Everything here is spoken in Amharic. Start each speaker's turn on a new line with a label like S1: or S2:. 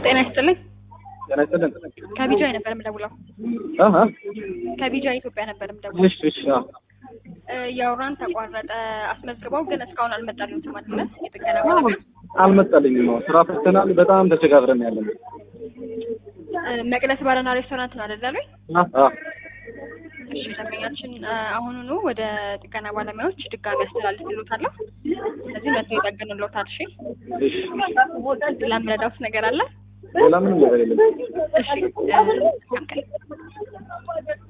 S1: ጤና ይስጥልኝ።
S2: ጤና ይስጥልን።
S1: ከቢጃይ ነበር የምደውለው።
S2: አሀ
S1: ከቢጃይ ኢትዮጵያ ነበር የምደውለው።
S2: እሺ እሺ አዎ
S1: እ የአውራን ተቋረጠ አስመዝግበው ግን እስካሁን አልመጣልኝም ማለት ነው። የጥገና ባለሙያ
S2: አልመጣልኝም ነው ስራ ፈተናል። በጣም ተቸጋግረን ያለን
S1: እ መቅደስ ባርና ሬስቶራንት ነው አይደል ያሉኝ?
S2: አዎ
S1: እሺ ደንበኛችን እ አሁኑኑ ወደ ጥገና ባለሙያዎች ድጋሚ አስተላልፍልዎታለሁ። ስለዚህ መጥቶ ይጠግኑልዎታል። እሺ
S2: እሺ
S1: ሌላ የምረዳዎት ነገር አለ?
S2: ሌላ ምንም ነገር የለም።
S1: እሺ እ መልካም ቀን